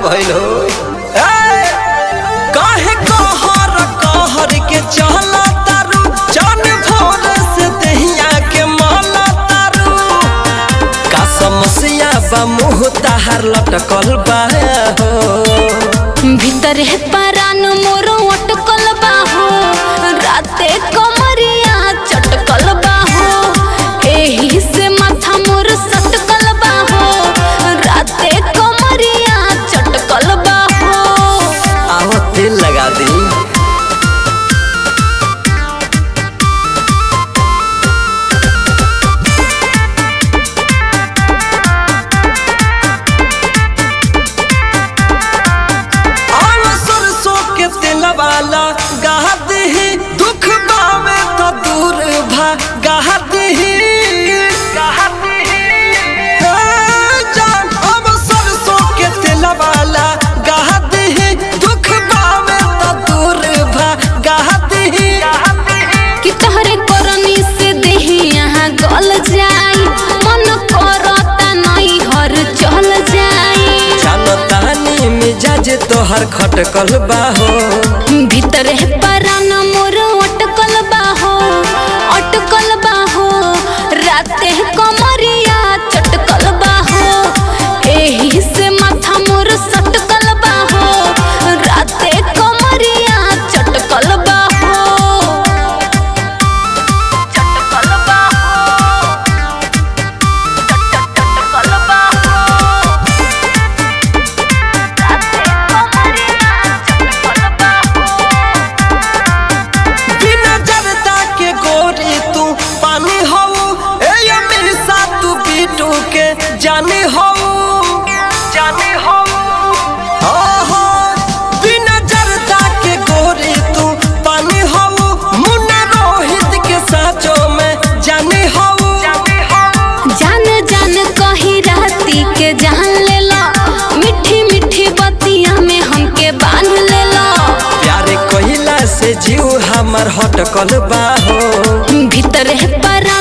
भइल हो ए, काहे कहर कहर के चला तारू जान भोर से दहिया के माला तारू का समस्या बा मुँह ताहार लटकल बा हो भीतर है परान मोर अटकल बाहो राते कमरिया चटकल बाहो एही से माथा मोर सटकल बाहो राते कमरिया चटकल बाहो आओ तेल लगा दी आओ सरसों के तेल वाला गाह दही दुख बावे तो दूर भागा दही जान अब सरसों के तेल वाला गाह दही दुख बावे तो दूर भागा दही कि तोहरे करनी से देही यहाँ गल जाई मन करता नहीं हर चल जाई जानतानी मिजाज तोहर खटकल बाहो भीतर है परान मोर अटकल बाहो अटकल बाहो राते कमरिया चटकल बाहो एही से माथा मोर सटकल बाहो राते कमरिया चटकल बाहो चटकल बाहो चटकल बाहो बिना जरदा के गोरी तू पानी हो ए हमेशा तू बीटू के जानी हो जानी हो ओहो बिना जरदा के गोरी तू पानी हो मुन्ना रोहित के साचो में जानी हो जानी हो जान जान कही राती के जान ले लो मिठी मिठी बतिया में हमके बांध ले लो प्यारे कहिला से जीव हमर हटकल बाहो भीतर है परा